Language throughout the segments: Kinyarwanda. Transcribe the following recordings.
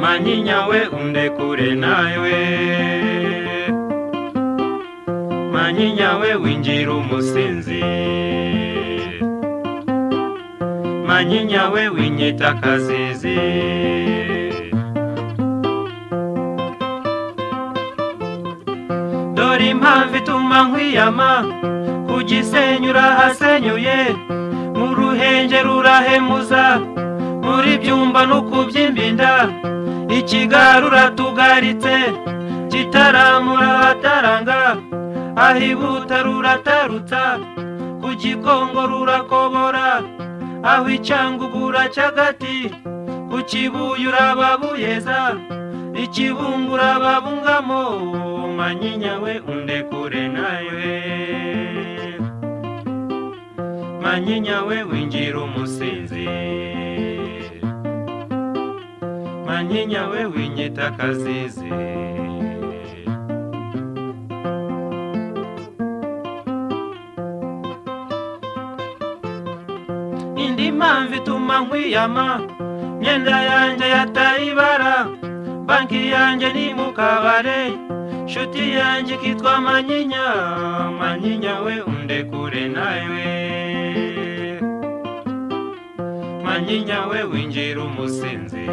manyinya we undekure nawe manyinya we winjira umusinzi manyinya we winyita akazizi dore impamvu ituma nkwiyama ku gisenyi urahasenyuye mu ruhenge rurahemuza muri byumba no kubyimba inda ikigara uratugaritse kitaramura ahataranga ahibuta ruratarutsa ku gikongo rurakobora aho icyangugura cy'agati ku kibuye urababuyeza ikibungura babungamo manyinya we undekure nawe manyinya we winjira umusinzi manyinya we winyita akazizi indi mpamvu ituma nkwiyama myenda yanjye yataye ibara banki yanjye ni mu kabare nshuti yanjye ikitwa manyinya manyinya we undekure nawe manyinya we winjira umusinzi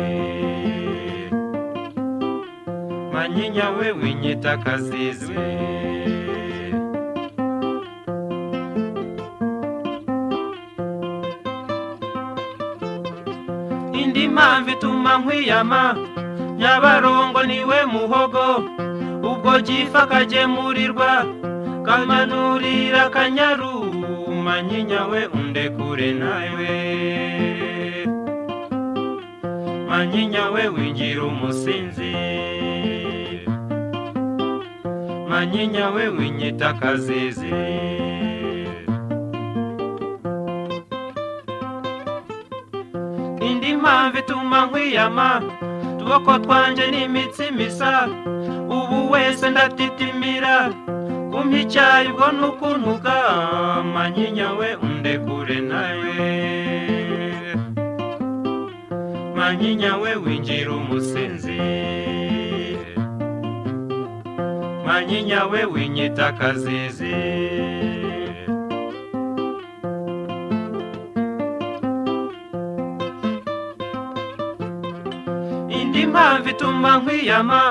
manyinya we winyita akazizi indi mpamvu ituma nkwiyama nyabarongo niwe muhogo ubwo gifa kagemurirwa kamanurira akanyaru manyinya we undekure nawe manyinya we winjira umusinzi manyinya we winyita akazizi indi mpamvu ituma nkwiyama utuboko twanjye n'imitsi misa ubu wese ndatitimira kumpa icyayi ubwo ni ukuntuka manyinya we undekure nawe manyinya we winjira umusinzi manyinya we winyita akazizi indi mpamvu ituma nkwiyama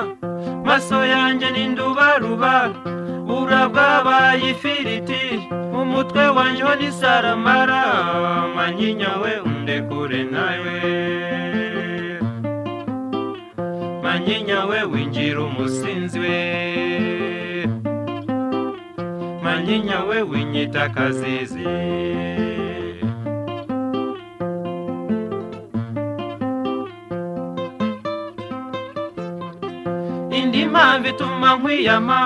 maso yanjye n'indubaruba bura bwabaye ifiriti umutwe wanjye ho ni saramara manyinya we undekure nawe manyinya we winjira umusinzi we manyinya we winyita akazizi indi mpamvu ituma nkwiyama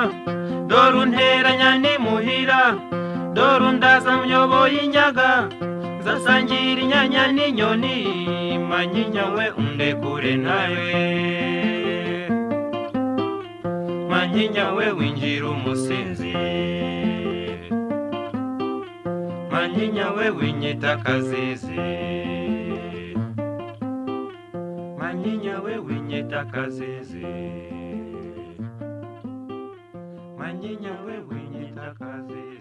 dore unteranya n'imuhira dore undaza myoboye inyaga zasangira inyanya n'inyoni manyinya we undekure nawe manyinya we winjira umusinzi manyinya we winyita akazizi manyinya we winyita akazizi manyinya we winyita akazizi